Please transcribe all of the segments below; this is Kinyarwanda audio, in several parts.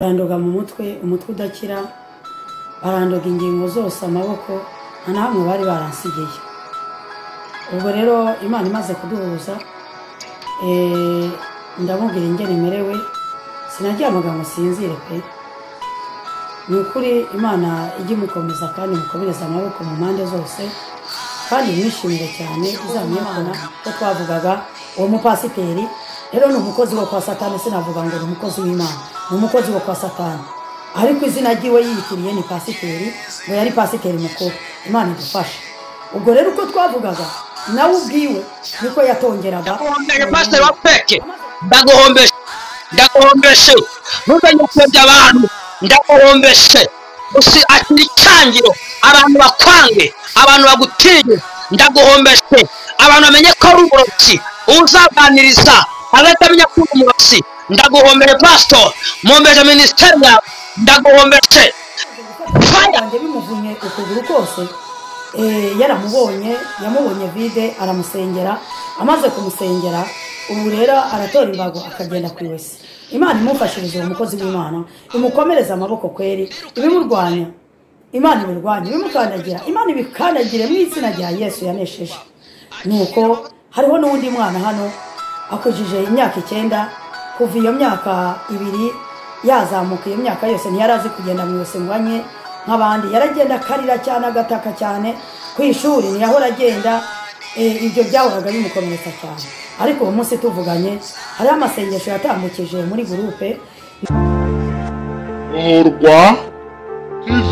barandoga mu mutwe umutwe udakira barandoga ingingo zose amaboko nta na hamwe bari baransigiye ubwo rero imana imaze kuduhuza eh, ndamubwira ingero imerewe sinaryamaga ngo sinzire pe ni ukuri imana ijye imukomeza kandi imukomereze amaboko mu mpande zose kandi mwishimire cyane izamwimana ko twavugaga uwo mupasiteri rero ni umukozi wo kwa satani sinavuga ngo ni umukozi w'imana ni umukozi wo kwa satani ariko izina ry'iwe yiyitiriye ni pasiteri ngo yari pasiteri mukuru imana idufashe ubwo rero uko twavugaga nawe ubwiwe niko yatongeraga ndaguhombeje pasiteri wa peke ndaguhombeje ndaguhombeje ntuzajye kuyobya abantu ndaguhombeje gusa akiri icyangiro abantu bakwange abantu bagutinye ndaguhombeje abantu bamenye ko ari uburobyi uzaganiriza abatamenya ko uri umurobyi ndaguhombeje pasitori mumbeje minisiteri yawe ndaguhombeje faya wanjye bimuvunye ukuguru kose eh, yaramubonye yamubonye vide aramusengera amaze kumusengera ubu rero aratora imbago akagenda ku iwese imana imufashirize uwo mukozi w'imana imukomereze amaboko kweri ibimurwanya imana ibirwanya ibimukandagira imana ibikandagire mu izina rya yesu yanesheje nuko hariho n'uwundi mwana hano akujije imyaka icyenda kuva iyo myaka ibiri yazamuka iyo myaka yose ntiyari azi kugenda mu iwese ngo anywe nk'abandi yaragenda akarira cyane agataka cyane ku ishuri ntiyahora agenda eh, ibyo byahoraga bimukomeretsa cyane ariko uwo munsi tuvuganye hariho amasengesho yatambukije muri gurupe umurwa tv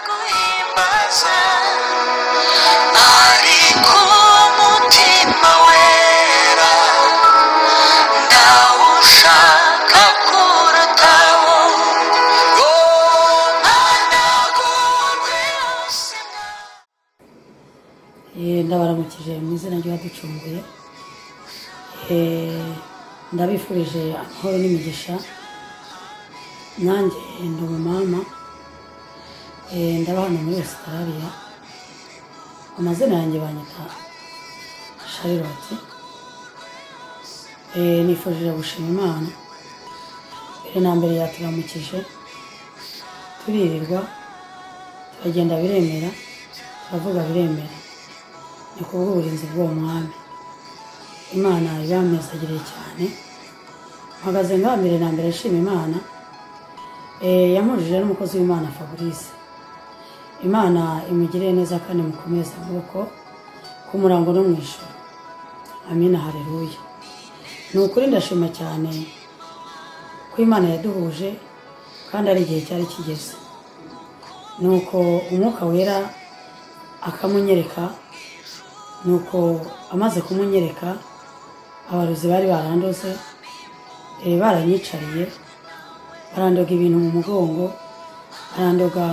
nzaguhimbaza ari ku mutima wera ndawushaka kurutaho ronanagurwe Eh, ndabaramukije mu izina ry'uwaducunguye Eh, ndabifurije amahoro n'imigisha nanjye ndi umumama Eh, ndaba hano muri ositarariya amazina yanjye banyita shariroti nifurije gushima imana mbere na mbere yaturamukije turirirwa turagenda biremera turavuga biremera ni kubw'uburinzi bw'uwo mwami imana ibamezagiriye cyane mpagaze ngaha mbere na mbere nshima imana Eh, yampujije n'umukozi w'imana fabrice imana imugirire neza kandi mukomeze amaboko ku murango no mu ijoro amina hareruya ni ukuri ndashima cyane ko imana yaduhuje kandi ari igihe cyari kigeze ni uko umwuka wera akamunyereka ni uko amaze kumunyereka abarozi bari barandoze eh, baranyicariye barandoga ibintu mu mugongo barandoga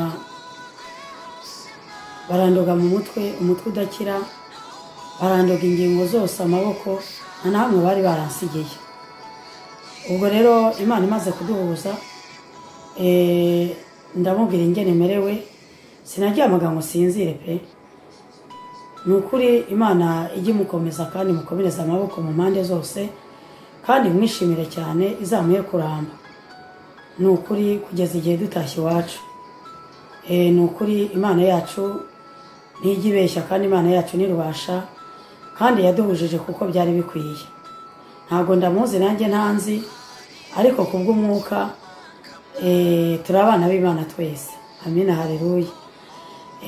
barandoga mu mutwe umutwe udakira barandoga ingingo zose amaboko nta na hamwe bari baransigiye ubwo rero imana imaze kuduhuza eh, ndamubwira ingene merewe sinaryamaga ngo sinzire pe ni ukuri imana ijye imukomeza kandi imukomereze amaboko mu mpande zose kandi mwishimire cyane izamuye kuramba ni ukuri kugeza igihe dutashye iwacu Eh, ni ukuri imana yacu ntijya ibeshya kandi imana yacu ntirubasha kandi yaduhujije kuko byari bikwiye ntabwo ndamuzi nanjye ntanzi ariko ku bw'umwuka eh, turi abana b'imana twese amina hareruya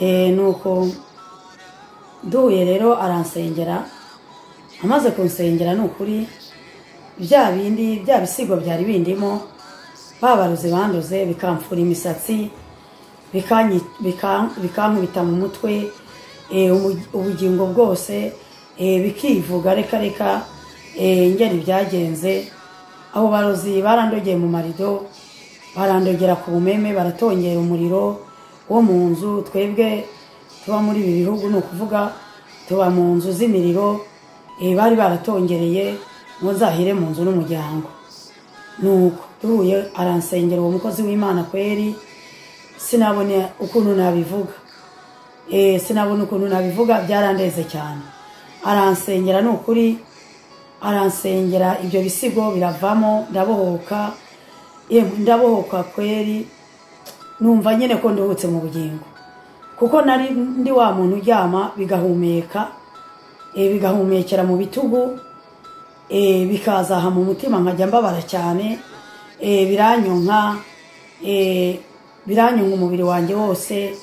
Eh, ni uko duhuye rero aransengera amaze kunsengera ni ukuri bya bindi bya bisigo byari bindimo babaruze banduze bikamfura imisatsi bikanyi- bika- bikankubita mu mutwe eh, umu- ubugingo bwose eh, bikivuga reka reka eh, ingeri byagenze abo barozi barandogeye mu marido barandogera ku bumeme baratongera umuriro wo mu nzu twebwe tuba muri ibi bihugu ni ukuvuga tuba mu nzu z'imiriro eh, bari baratongereye ngo nzahire mu nzu n'umuryango nuko duhuye aransengera uwo mukozi w'imana kweri sinabona ukuntu nabivuga Eh, sinabona ukuntu nabivuga byarandeze cyane aransengera ni ukuri aransengera ibyo bisigo biravamo ndabohoka yemwe ndabohoka kweri numva nyine ko nduhutse mu bugingo kuko nari ndi wa muntu uryama bigahumeka eh, bigahumekera mu bitugu eh, bikazaha mu mutima nkajya mbabara cyane eh, biranyonka eh, biranyonka umubiri wanjye wose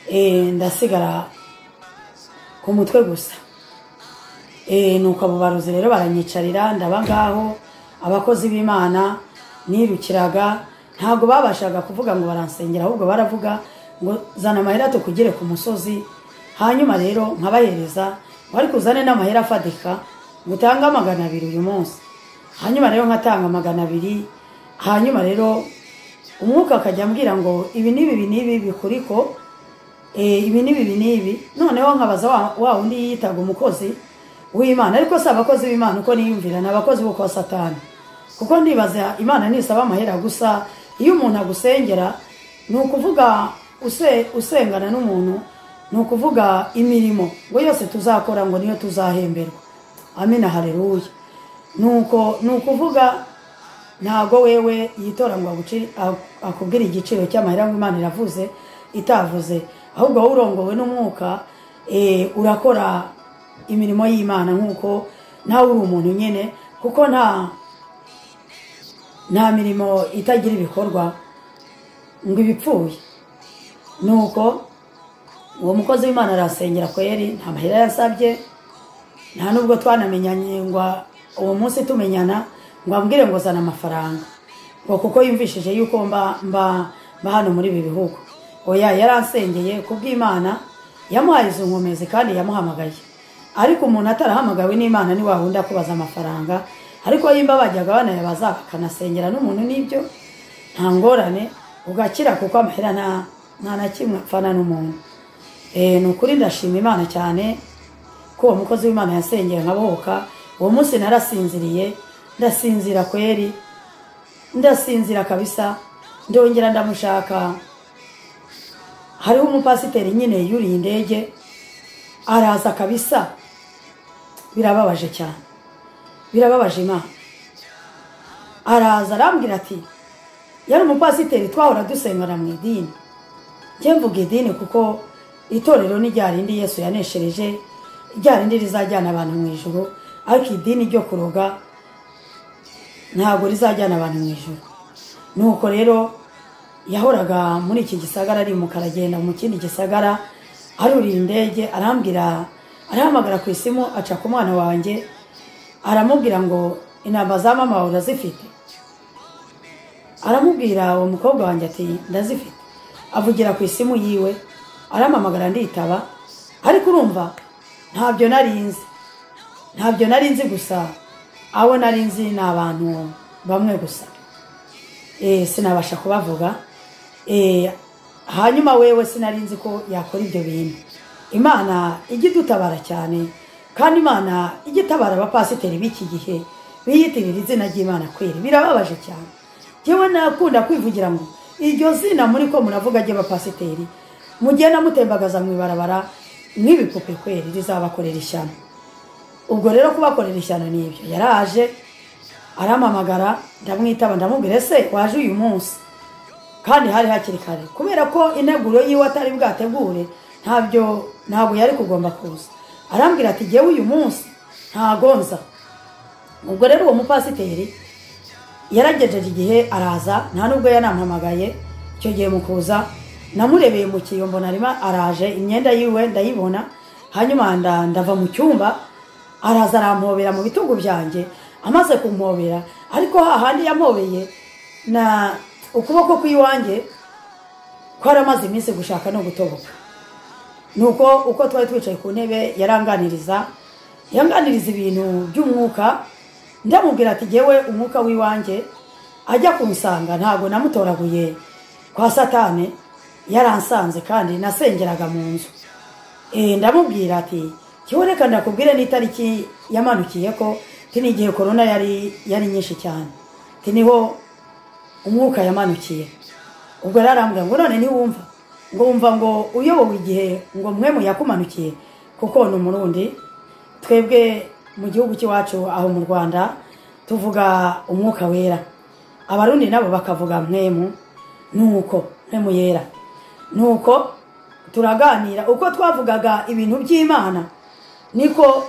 eh, ndasigara ku mutwe gusa Eh, nuko abo barozi rero baranyicarira ndaba ngaho abakozi b'imana nirukiraga ntabwo babashaga kuvuga ngo baransengera ahubwo baravuga ngo zana amahera tukugire ku musozi hanyuma rero nkabahereza ngo ariko uzane n'amahera afadika ngo utange magana abiri uyu munsi hanyuma rero nkatanga magana abiri hanyuma rero umwuka akajya ambwira ngo ibi n'ibi ibi n'ibi bikuriko eh, ibi n'ibi ibi n'ibi noneho nkabaza wa- wa wundi yiyitaga umukozi w'imana ariko si abakozi b'imana uko niyumvira ni abakozi b'uko wa satani kuko ndibaza imana nisaba amahera gusa iyo umuntu agusengera ni ukuvuga use- usengana n'umuntu ni ukuvuga imirimo ngo yose tuzakora ngo niyo tuzahemberwa amina hareruya nuko ni ukuvuga ntago wewe yitora ngo aguci- ak- akubwire igiciro cy'amahera ngo imana iravuze itavuze ahubwo wowe urongowe n'umwuka eh, urakora imirimo y'imana nk'uko nawe uri umuntu nyine kuko nta nta mirimo itagira ibikorwa ngo ibipfuye nuko uwo mukozi w'imana arasengera kweri nta mahera yasabye nta nubwo twanamenyanye ngo uwo munsi tumenyana ngo ambwire ngo zana amafaranga ngo kuko yumvishije yuko mba mba mba hano muri ibi bihugu oya yaransengeye ku bw'imana yamuhaye izo nkomezi kandi yamuhamagaye ariko umuntu atarahamagawe n'imana ni wa wundi akubaza amafaranga ariko yimba bajyaga banayabaza akanasengera n'umuntu n'ibyo nta ngorane ugakira kuko amahera nta nta na kimwe apfana n'umuntu Eh, ni ukuri ndashima imana cyane ko uwo mukozi w'imana yasengera nkabohoka uwo munsi narasinziriye ndasinzira kweri ndasinzira kabisa ndongera ndamushaka hariho umupasiteri nyine yuriye indege araza kabisa birababaje cyane birababaje imana araza arambwira ati yari umupasiteri twahora dusengana mu idini njye mvuga idini kuko itorero ni rya rindi yesu yaneshereje rya rindi rizajyana abantu mu ijoro ariko idini ryo kuroga ntabwo rizajyana abantu mu ijoro nuko rero yahoraga muri iki gisagara arimuka aragenda mu kindi gisagara aruriye indege arambwira arahamagara ku isimu aca ku mwana wanjye aramubwira ngo intama za mama urazifite aramubwira uwo mukobwa wanjye ati ndazifite avugira ku isimu yiwe arampamagara nditaba ariko urumva ntabyo nari nzi ntabyo nari nzi gusa abo nari nzi ni abantu bamwe gusa Eh, sinabasha kubavuga Eh, hanyuma wewe sinari nzi ko yakora ibyo bintu imana ijya idutabara cyane kandi imana ijya itabara abapasiteri b'iki gihe biyitirira izina ry'imana kweri birababaje cyane yewe nakunda kwivugira ngo iryo zina muri ko muravuga ry'abapasiteri mugenda mutembagaza mu ibarabara nk'ibipupe kweri rizabakorera ishyano ubwo rero kubakorera ishyano ni ibyo yaraje arampamagara ndamwitaba ndamubwira ese waje uyu munsi kandi hari hakiri kare kubera ko integuro yiwe atari bwategure ntabyo ntabwo yari kugomba kuza arambwira ati jyewe uyu munsi ntagonza ubwo rero uwo mupasiteri yaragejeje igihe araza nta nubwo yanampamagaye icyo gihe mu kuza namurebeye mu kiyombo narima araje imyenda yiwe ndayibona hanyuma nda- ndava mu cyumba araza arampobera mu bitugu byanjye amaze kumpobera ariko hahandi yampobeye na ukuboko kw'iwanjye kwaramaze iminsi gushaka no gutoboka nuko uko twari twicaye ku ntebe yaranganiriza yanganiriza ibintu by'umwuka ndamubwira ati jyewe umwuka w'iwanjye ajya kumusanga ntabwo namutoraguye kwa satane yaransanze kandi nasengeraga mu nzu Eh, ndamubwira ati kiboreka ndakubwire n'itariki yamanukiye ko ti ni igihe korona yari yari nyinshi cyane ti niho umwuka yamanukiye ubwo rero arambwira ngo none ntiwumva ngo wumva ngo uyobowe igihe ngo mwe muyakumanukiye kuko ni umurundi twebwe mu gihugu cy'iwacu aho mu rwanda tuvuga umwuka wera abarundi nabo bakavuga mwemu nuko mwemu yera nuko turaganira uko twavugaga ibintu by'imana niko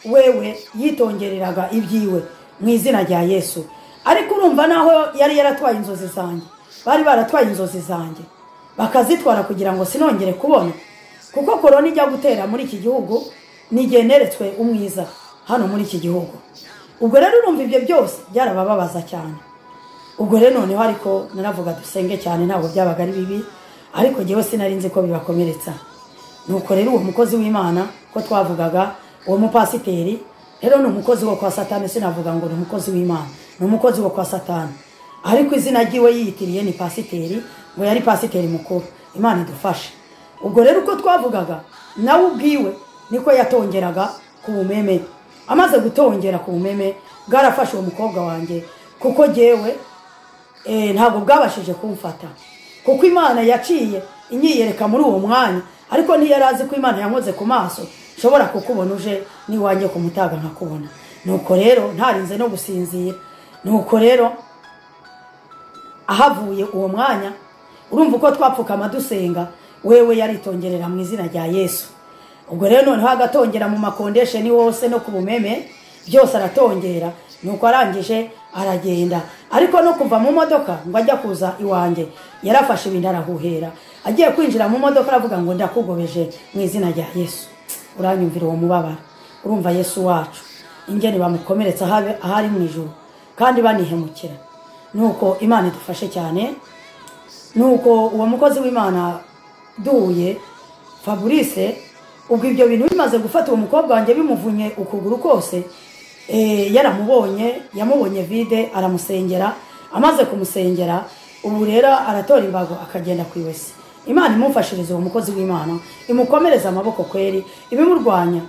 wewe yitongereraga ibyiwe mu izina rya yesu ariko urumva naho yari yaratwaye inzozi zanjye bari baratwaye inzozi zanjye bakazitwara kugira ngo sinongere kubona kuko korona ijya gutera muri iki gihugu nigeneretswe umwiza hano muri iki gihugu ubwo rero urumva ibyo byose byarabababaza cyane ubwo rero noneho ariko naravuga dusenge cyane ntabwo byabaga ari bibi ariko njyewe sinari nzi ko bibakomeretsa nuko rero uwo mukozi w'imana ko twavugaga uwo mupasiteri rero ni umukozi wo kwa satani sinavuga ngo ni umukozi w'imana ni umukozi wo kwa satani ariko izina ry'iwe yiyitiriye ni pasiteri ngo yari pasiteri mukuru imana idufashe ubwo rero uko twavugaga nawe ubwiwe niko yatongeraga ku bumeme amaze gutongera ku bumeme bwarafashe uwo mukobwa wanjye kuko jyewe eh, ntabwo bwabashije kumfata kuko imana yaciye inyiyereka muri uwo mwanya ariko ntiyari azi ko imana yankoze ku maso nshobora kukubona uje n'iwanjye kumutaga nkakubona nuko rero ntarinze no gusinzira nuko rero ahavuye uwo mwanya urumva uko twapfukama dusenga wewe yaritongerera mu izina rya yesu ubwo rero noneho agatongera mu makondesheni wose no ku bumeme byose aratongera nuko arangije aragenda ariko no kuva mu modoka ngo ajya kuza iwanjye yarafashe ibintu arahuhera agiye kwinjira mu modoka aravuga ngo ndakugobeje mu izina rya yesu uranyumvira uwo mubabaro urumva yesu wacu ingeni bamukomeretsa ahabe- ahari mu ijoro kandi banihemukira nuko imana idufashe cyane nuko uwo mukozi w'imana duhuye fabrice ubwo ibyo bintu bimaze gufata uwo mukobwa wanjye bimuvunye ukuguru kose eh, yaramubonye yamubonye vide aramusengera amaze kumusengera ubu rero aratora imbago akagenda ku iwese imana imumfashiriza uwo mukozi w'imana imukomereze amaboko kweri ibimurwanya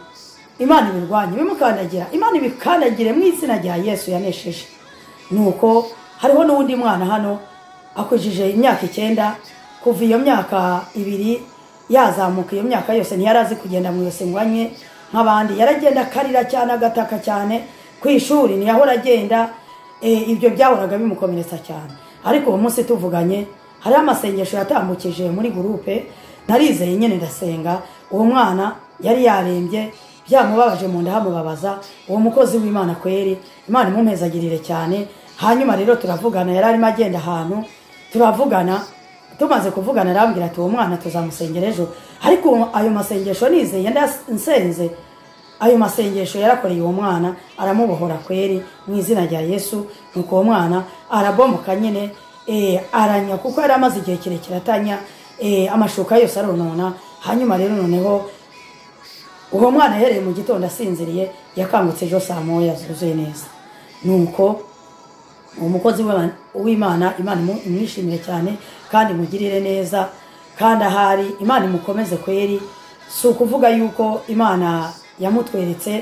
imana ibirwanya ibimukandagira imana ibikandagire mu izina rya yesu yanesheje nuko hariho n'uwundi mwana hano akujije imyaka icyenda kuva iyo myaka ibiri yazamuka iyo myaka yose ntiyari azi kugenda mu yose ngo anywe nk'abandi yaragenda akarira cyane agataka cyane ku ishuri ntiyahora agenda eh, ibyo byahoraga bimukomeretsa cyane ariko uwo munsi tuvuganye hariho amasengesho yatambukije muri gurupe narizeye nyine ndasenga uwo mwana yari yarembye byamubabaje mu nda hamubabaza uwo mukozi w'imana kweri imana imumpezagirire cyane hanyuma rero turavugana yari arimo agenda ahantu turavugana tumaze kuvugana arambwira ati uwo mwana tuzamusengera ejo ariko uwo- ayo masengesho nizeye ndas- nsenze ayo masengesho yarakoreye uwo mwana aramubohora kweri mu izina rya yesu nuko uwo mwana arabomoka nyine eh, aranya kuko yari amaze igihe kirekire atanya eh, amashuka yose aronona hanyuma rero noneho uwo mwana yahereye mu gitondo asinziriye yakangutse ejo saa moya zuzuye neza nuko uwo mukozi w'Imana- w'imana imana imu- imwishimire cyane kandi imugirire neza kandi ahari imana imukomeze kweri si ukuvuga yuko imana yamutweretse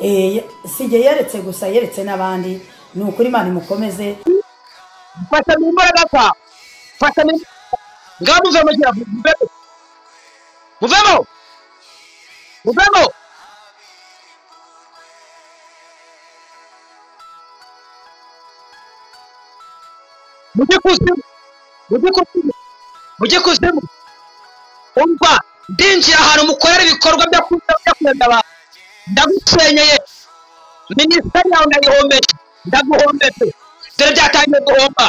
eh, si jye yeretse gusa yeretse n'abandi ni ukuri imana imukomeze fata mu mbaraga zawe fata mu ngaho muvemo gira muvemo muvemo muvemo mujye kuzimu mujye kuzimu mujye kuzimu umva ndinjira ahantu mukorera ibikorwa byo kuza byo kwenda abantu ndagusenyeye minisiteri yawe ndayihombeje ndaguhombeje dore byatangiye guhomba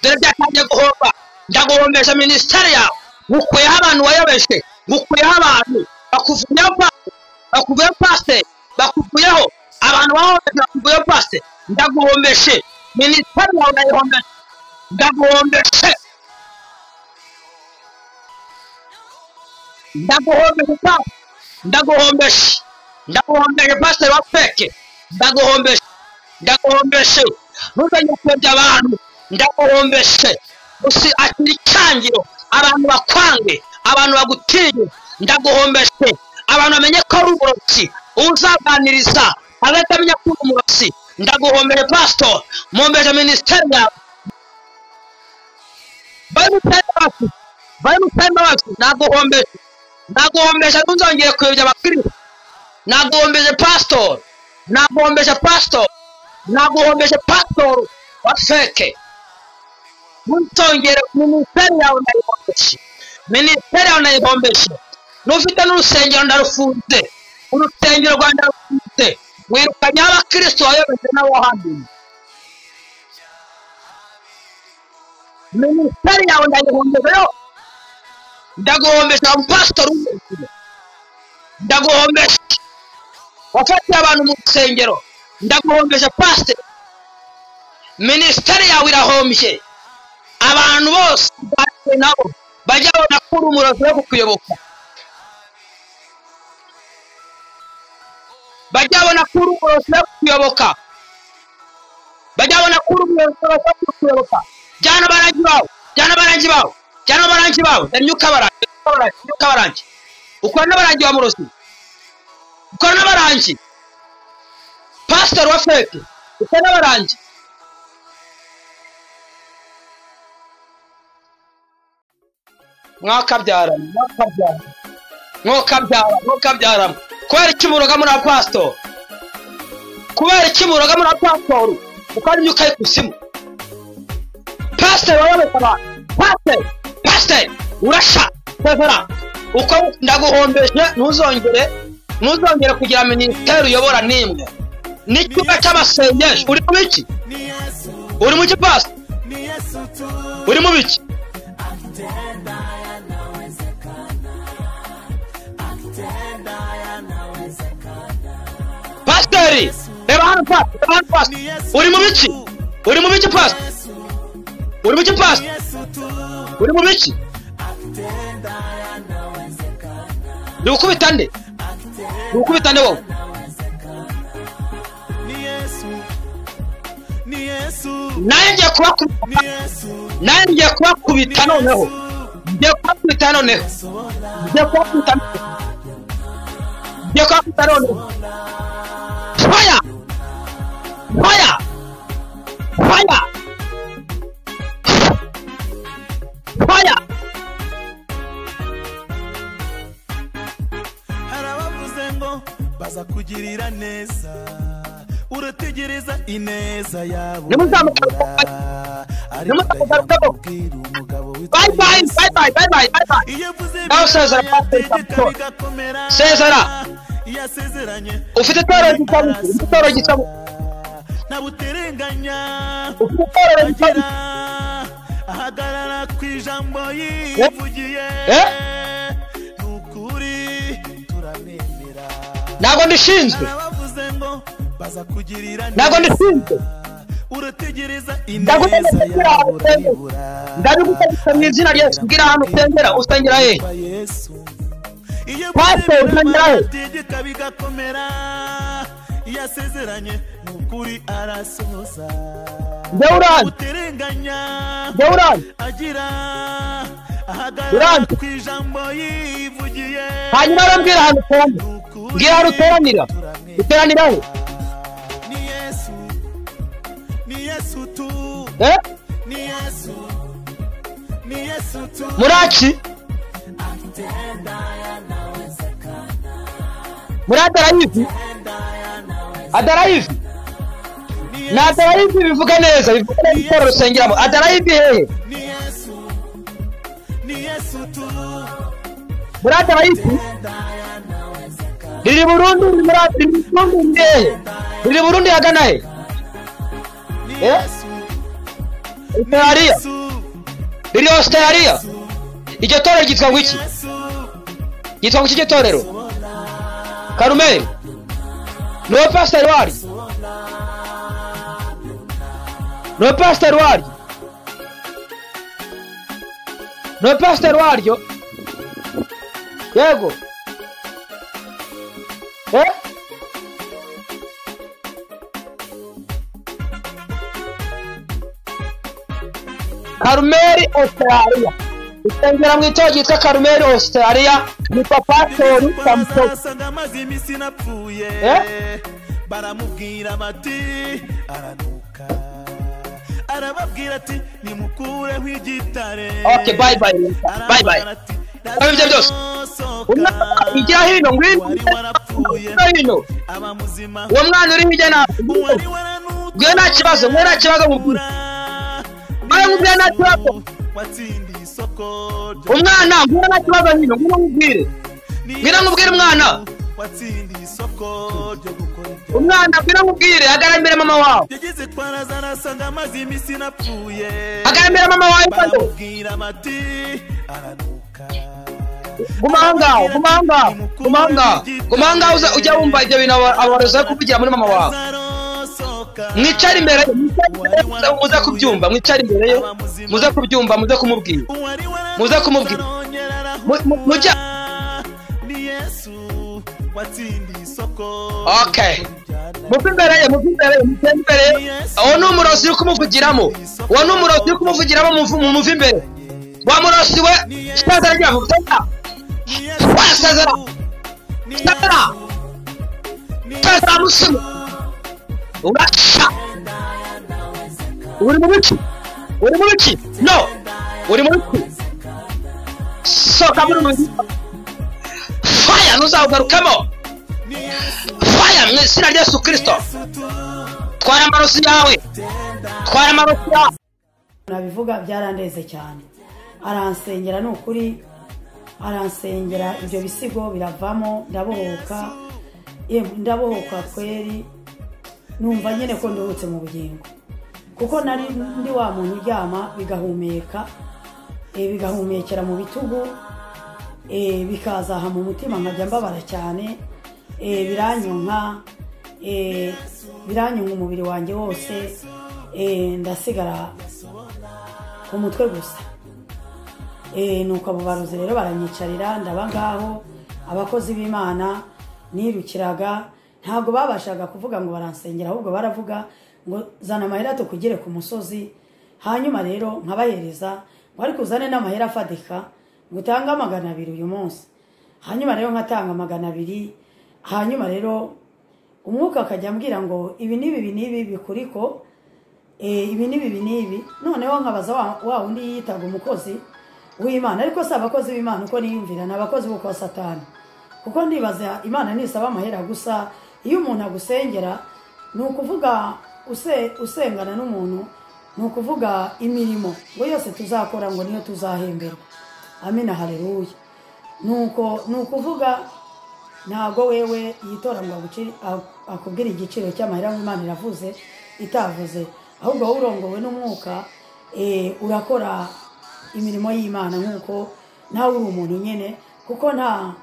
dore byatangiye guhomba ndaguhombeje minisiteri yawe ngukuyeho abantu wayobeje ngukuyeho abantu bakuvuyeho pasi bakuvuyeho pasi bakuvuyeho abantu wahombeje bakuvuyeho pasi ndaguhombeje minisiteri yawe ndayihombeje ndaguhombeje ndaguhombeje pasi ndaguhombeje ndaguhombeje pasiteri wa peke ndaguhombeje ndaguhombeshe ntuzajya kuyobya abantu ndaguhombeshe gusa akiri icangiro abantu bakwange abantu bagutinye ndaguhombeshe abantu bamenye ko ari uburozi uzaganiriza abatamenya ko uri umurozi ndaguhombeshe pasitori muhombeje minisiteri yawe bari mutari bacu bari mutari bacu naguhombeshe naguhombeshe ntuzongere kuyobya abakiriya naguhombeje pasitori naguhombeje pastor naguhombeje pastor wa feke ntongere minisiteri yawe ndayihombeshe minisiteri yawe ndayihombeshe n'ufite n'urusengero ndarufunze urusengero rwa ndarufunze wirukanyeho abakristo wayobeje n'abahamye minisiteri yawe ndayihombejeyo ndaguhombesha wa mupasitori w'ubuzima ndaguhombesha wafatiye abantu mu rusengero ndaguhombesha pasiteri minisiteri yawe irahombye abantu bose bagiye nabo bajya babona ko uri umurozi wo kukuyoboka bajya babona ko uri umurozi wo kukuyoboka bajya babona ko uri umuyobozi wo kukuyoboka jyana abarangi bawe jyana abarangi bawe jyana abarangi bawe ndamyuka abarangi ndamyuka abarangi ukora n'abarangi wa murozi ukora n'abarangi pasitori wa feke ukora n'abarangi mwakabyarana mwakabyarana mwokabyara mwokabyarana kubera iki muroga muri apasitori kubera iki muroga muri apasitori ukora imyuka y'ikuzimu pasiteri wayobeka abantu pasiteri pasiteri urasha severa uko ndaguhombeje ntuzongere ntuzongere kugira minisiteri uyobora n'imwe n'icyumba cy'amasengesho uri mu biki uri mu gipasi uri mu biki pasiteri reba hano pasi reba hano pasi uri mu biki uri mu biki pasi uri mu gipasi uri mu biki ni gukubita nde ni gukubita nde wowe nawe ngiye kubakubita nawe ngiye kubakubita noneho ngiye kubakubita noneho ngiye kubakubita noneho ngiye kubakubita noneho faya faya faya faya hari abavuze ngo baza kugirira neza urategereza ineza yabo Nimuzamuke Nimuzamuke bwira umugabo bye bye bye bye bye bye bye bye iyo avuze Nawe sezera, Pastor Samson. Sezera. yasezeranye ufite itorero gikabije ufite itorero gikabije ntabuterenganya ufite itorero gikabije agera ahagarara ku ijambo yivugiye Eh? ni ukuri turamemera ntabwo ndishinzwe abavuze ngo baza kugirira ntabwo neza ndishinzwe urategereza Ntabwo ineza ndishinzwe yawe aho usengera. urayibura ndabibutegetse mu izina rya yesu ubwira ahantu usengera usengera he Kwa yesu iyo Pastor, byemera usengeraho. amategeko bigakomera iyo asezeranye ni ukuri arasohoza njyewe urani uterenganya njyewe urani agira ahagarara Uranzi. ku ijambo yivugiye hanyuma rero mbwira ahantu uteranira Ni ukuri mbwira ahantu uteranira turamenya. uteranira he ni yesu ni yesu tu eh ni yesu ni yesu tu muraki muri adarayivi adarayivi ni ni yesu adarayivi bivuga neza bivuga neza itorero usengeramo adarayivi hehe ni yesu ni yesu tu muri adarayivi riri burundu riri muri riri burundu riri hehe riri burundi hagana he ni Eh? yesu ni australia yesu riri australia iryo torero ryitwa ngo iki yesu yitwa ngo iki iryo torero karumeri ni wowe pasiteri waryo ni wowe pasiteri waryo ni wowe pasiteri waryo yego eh karumeri australia isengera mu itorero ryitwa karumeri australia yitwa pasiteri samusoni basanga amaze iminsi napfuye Eh? baramubwira bati aranuka arababwira ati nimukureho igitare Okay, bye bye. Bye bye. Arababwira ati, Bye, bye, byose. "Lazarus, umwana ijya hino ngwino wari warapfuye ijya hino aba muzima uwo mwana uri hirya nawe wari waranutswe Ngwino nta kibazo ngwino nta kibazo mubwira Ayo mubwira nta kibazo. watsindiye isoko umwana ngwino nta kibazo hino ngwino mubwire ngwino mubwire umwana watsindiye isoko ryo gukora ibyaha. umwana ngwino mubwire hagarambira mama wawe yageze kwa razana asanga amaze iminsi napfuye hagarambira mama wawe hano baramubwira bati aranuka guma aho ngaho guma aho ngaho guma aho ngaho guma aho ngaho uza- ujya wumva ibyo bintu aba- abarozi bari kuvugira muri mama wawe azarosoka mwicare imbere ye mwicare imbere ye, muze- muze kubyumva mwicare imbere ye muze kubyumva muze kumubwira uwari Muze kumubwira. Mu- mu- mujya- ni yesu watsindiye isoko Okay. muve imbere ye muve imbere ye muve imbere ye uwo ni umurozi uri kumuvugiramo uwo ni umurozi uri kumuvugiramo muvu- mumuve imbere wa murozi we sitazara ryavuga Ni Yesu, wasezera ni sitazara Ni sitazara musimo urasha uri mu biki uri mu biki no uri mu biki soka muri mu biki faya ntuzawugarukemo ni Yesu, faya mu izina rya yesu kirisito tu. twara amarozi yawe twara amarozi yawe nabivuga byarandeze cyane aransengera ni ukuri aransengera ibyo bisigo biravamo ndabohoka Yemwe, ndabohoka kweri numva nyine ko nduhutse mu bugingo kuko nari ndi wa muntu uryama bigahumeka eh, bigahumekera mu bitugu eh, bikazaha mu mutima nkajya mbabara cyane eh, biranyonka eh, biranyonka umubiri wanjye wose eh, ndasigara ku mutwe gusa Eh, nuko abo barozi rero baranyicarira ndaba ngaho abakozi b'imana nirukiraga ntabwo babashaga kuvuga ngo baransengera ahubwo baravuga ngo zana amahera tukugire ku musozi hanyuma rero nkabahereza ngo ariko uzane n'amahera afadika ngo utange magana abiri uyu munsi hanyuma rero nkatanga magana abiri hanyuma rero umwuka akajya ambwira ngo ibi n'ibi ibi n'ibi bikuriko eh, ibi n'ibi ibi n'ibi noneho nkabaza wa- wa wundi yitaga umukozi w'imana ariko si abakozi b'imana uko niyumvira ni abakozi b'uko satani kuko ndibaza imana nisaba amahera gusa iyo umuntu agusengera ni ukuvuga use- usengana n'umuntu ni ukuvuga imirimo ngo yose tuzakora ngo niyo tuzahemberwa amina haleluya nuko ni ukuvuga ntabwo wewe yitora ngo aguci- a- akubwire igiciro cy'amahera ngo imana iravuze itavuze ahubwo wowe urongowe n'umwuka eh, urakora imirimo y'imana nk'uko nawe uri umuntu nyine kuko nta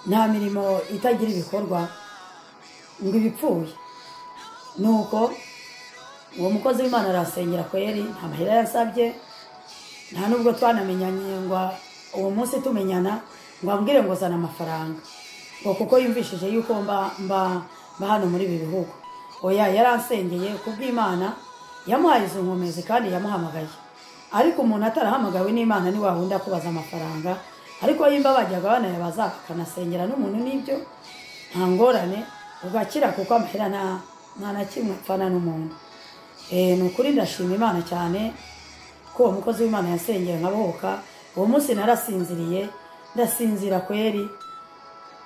nta mirimo itagira ibikorwa ngo ibipfuye nuko uwo mukozi w'imana arasengera kweri nta mahera yasabye nta nubwo twanamenyanye ngo uwo munsi tumenyana ngo ambwire ngo zana amafaranga ngo kuko yumvishije yuko mba mba mba hano muri ibi bihugu oya yaransengeye kubw'imana yamuhaye izo nkomezi kandi yamuhamagaye ariko umuntu atarahamagawe n'imana ni wa wundi akubaza amafaranga ariko yimba bajyaga banayabaza akanasengera n'umuntu n'ibyo nta ngorane ugakira kuko amahera nta- nta na kimwe apfana n'umuntu Eh, ni ukuri ndashima imana cyane ko uwo mukozi w'imana yasengera nkabohoka uwo munsi narasinziriye ndasinzira kweri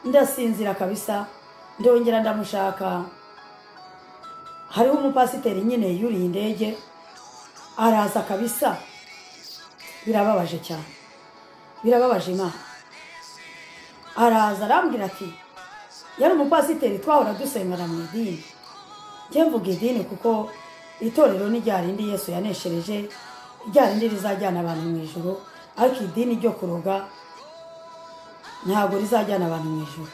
ndasinzira kabisa ndongera ndamushaka hariho umupasiteri nyine yuriye indege araza kabisa birababaje cyane birababaje imana araza arambwira ati yari umupasiteri twahora dusengana mu idini njye mvuga idini kuko itorero ni rya rindi yesu yaneshereje rya rindi rizajyana abantu mu ijoro ariko idini ryo kuroga ntabwo rizajyana abantu mu ijoro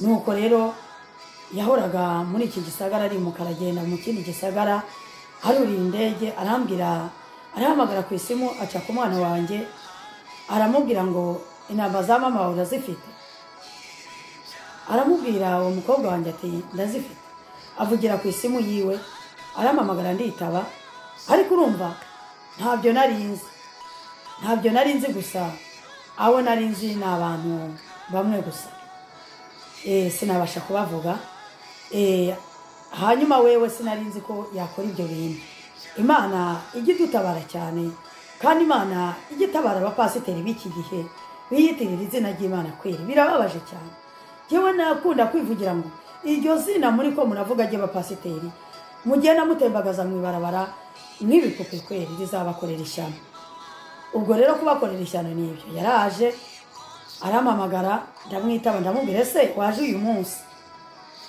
nuko rero yahoraga muri iki gisagara arimuka aragenda mu kindi gisagara haruriye indege arambwira arahamagara ku isimu aca ku mwana wanjye aramubwira ngo intamba za mama wawe urazifite aramubwira uwo mukobwa wanjye ati ndazifite avugira ku isimu yiwe arampamagara nditaba ariko urumva ntabyo nari nzi ntabyo nari nzi gusa abo nari nzi ni abantu bamwe gusa Eh, sinabasha kubavuga Eh, hanyuma wewe sinari nzi ko yakora ibyo bintu imana ijya idutabara cyane kandi imana ijya itabara abapasiteri b'iki gihe biyitirira izina ry'imana kweri birababaje cyane yewe nakunda kwivugira ngo iryo zina muri ko muravuga ry'abapasiteri mugenda mutembagaza mu ibarabara nk'ibipupe kweri rizabakorera ishyano ubwo rero kubakorera ishyano ni ibyo yaraje arampamagara ndamwitaba ndamubwira ese waje uyu munsi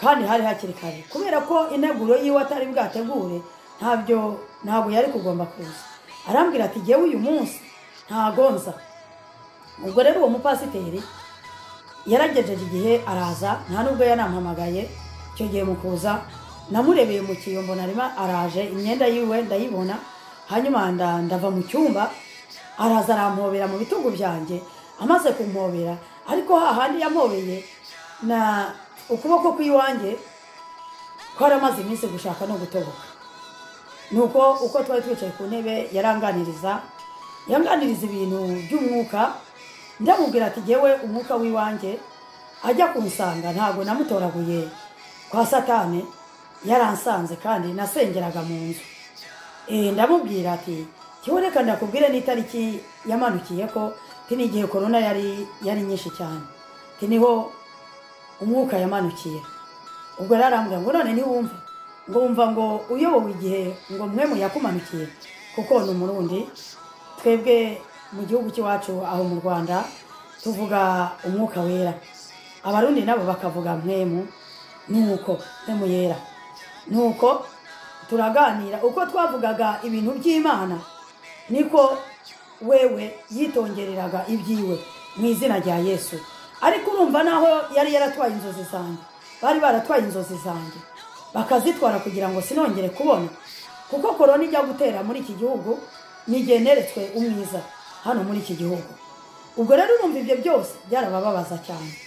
kandi hari hakiri kare kubera ko integuro yiwe atari bwategure ntabyo ntabwo yari kugomba kuza arambwira ati jyewe uyu munsi ntagonza ubwo rero uwo mupasiteri yaragejeje igihe araza nta nubwo yanampamagaye icyo gihe mu kuza namurebeye mu kiyombo narima araje imyenda yiwe ndayibona hanyuma nda- ndava mu cyumba araza arampobera mu bitugu byanjye amaze kumpobera ariko hahandi yampobeye na ukuboko kw'iwanjye kwaramaze iminsi gushaka no gutoboka nuko uko twari twicaye ku ntebe yaranganiriza yanganiriza ibintu by'umwuka ndamubwira ati jyewe umwuka w'iwanjye ajya kunsanga ntabwo namutoraguye kwa satani yaransanze kandi nasengeraga mu nzu Eh, ndamubwira ati jyewe reka ndakubwire n'itariki yamanukiye ko ti n'igihe korona yari yari nyinshi cyane ti niho umwuka yamanukiye ubwo rero arambwira ngo none ntiwumve ngo wumva ngo uyobowe igihe ngo mwe muyakumanukiye kuko ni umurundi twebwe mu gihugu cy'iwacu aho mu rwanda tuvuga umwuka wera abarundi nabo bakavuga mwemu nuko mwemu yera nuko turaganira uko twavugaga ibintu by'imana niko wewe yitongereraga ibyiwe mu izina rya yesu ariko urumva naho yari yaratwaye inzozi zanjye bari baratwaye inzozi zanjye bakazitwara kugira ngo sinongere kubona kuko korona ijya gutera muri iki gihugu n'igihe neretswe umwiza hano muri iki gihugu ubwo rero urumva ibyo byose byarabababaza cyane